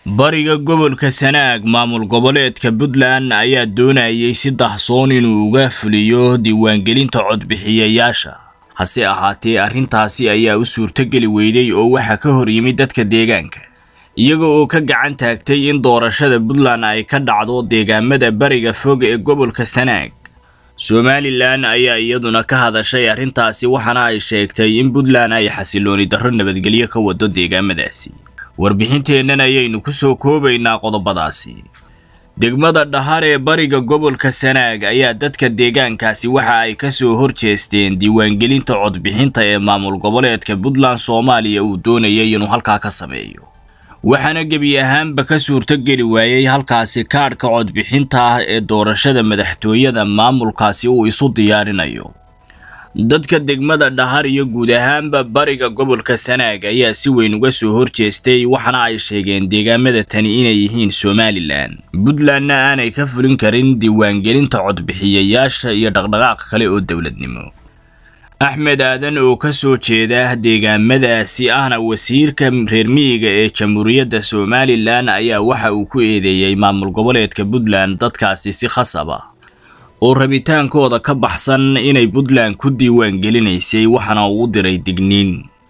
bariga gobolka sanaag maamul goboleedka puntland ayaa doonayay si dahsoon inuu uga fuliyo diiwaangelinta codbixiyayaasha hase ahaatee arrintaasi ayaa u suurtogeli weyday oo waxaa ka hor yimid dadka deegaanka iyaga oo ka gacan taagtay in doorashada puntland ay ka dhacdo deegaamada bariga fog ee gobolka sanaag somalilan ayaa iyaduna ka hadashay arrintaasi waxaana ay sheegtay in puntland ay xasilooni darro nabadgelyo ka wado deegaamadaasi warbixinteennan ayaynu ku soo koobaynaa qodobadaasi degmada dhahar ee bariga gobolka sanaag ayaa dadka deegaankaasi waxa ay ka soo horjeesteen diiwaangelinta codbixinta ee maamul goboleedka puntland soomaaliya uu doonayay inuu halkaa ka sameeyo waxaana gebi ahaanba ka suurtogeli waayey halkaasi kaadhka codbixinta ah ee doorashada madaxtooyada maamulkaasi uu isu diyaarinayo dadka degmada dhahar iyo guud ahaanba bariga gobolka sanaag ayaa si weyn uga soo horjeestay waxaana ay sheegeen deegaamada tani inay yihiin somalilan puntlandna aanay ka fulin karin diiwaangelinta codbixiyayaasha iyo dhaqdhaqaaq kale oo dowladnimo axmed aadan oo ka soo jeeda deegaamadaasi ahna wasiirka reer miyiga ee jamhuuriyadda somalilan ayaa waxa uu ku eedeeyey maamul goboleedka puntland dadkaasi si khasaba oo rabitaankooda ka baxsan inay puntland ku diiwaan gelinaysay waxaana uu u diray digniin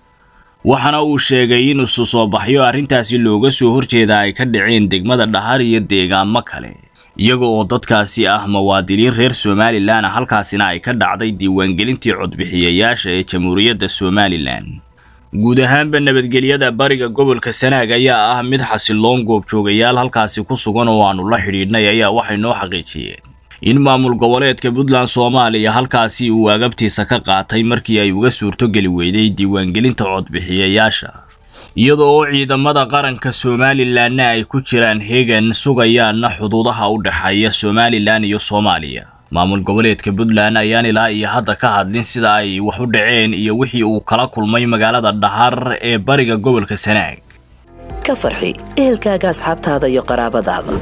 waxaana uu sheegay in isu soo baxyo arrintaasi looga soo horjeeda ay ka dhaceen degmada dhahar iyo deegaamo kale iyaga oo dadkaasi ah muwaadiniin reer somalilan halkaasina ay ka dhacday diiwaangelintii codbixiyayaasha ee jamhuuriyadda somalilan guud ahaanba nabadgelyada bariga gobolka sanaag ayaa ah mid xasiloon goobjoogayaal halkaasi ku sugan oo aanu la xidhiidhnay ayaa waxay noo xaqiijiyeen in maamul goboleedka puntland soomaaliya halkaasi uu agabtiisa ka qaatay markii ay uga suurtogeli weyday diiwaangelinta codbixiyayaasha iyada oo ciidamada qaranka somalilanna ay ku jiraan hegan sugayaanna xuduudaha u dhexeeya somalilan iyo soomaaliya maamul goboleedka puntland ayaan ilaa iyo hadda ka hadlin sida ay wax u dhaceen iyo wixii uu kala kulmay magaalada dhahar ee bariga gobolka sanaag ka farxi ehelkaaga asxaabtaada iyo qaraabadaada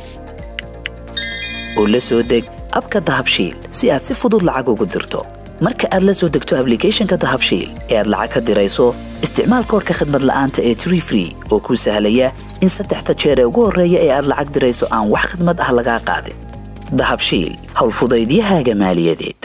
oo la soo deg abka dahabshiil si aad si fudud lacag ugu dirto marka aad la soo degto ablicathonka dahabshiil ee aad lacag ka dirayso isticmaal koorka khadmad la'aanta ee tree free oo kuu sahlaya in saddexda jeer ee ugu horreeya ee aad lacag dirayso aan wax khidmad ah lagaa qaadin dahabshiil howlfudaydiyahaaga maaliyadeed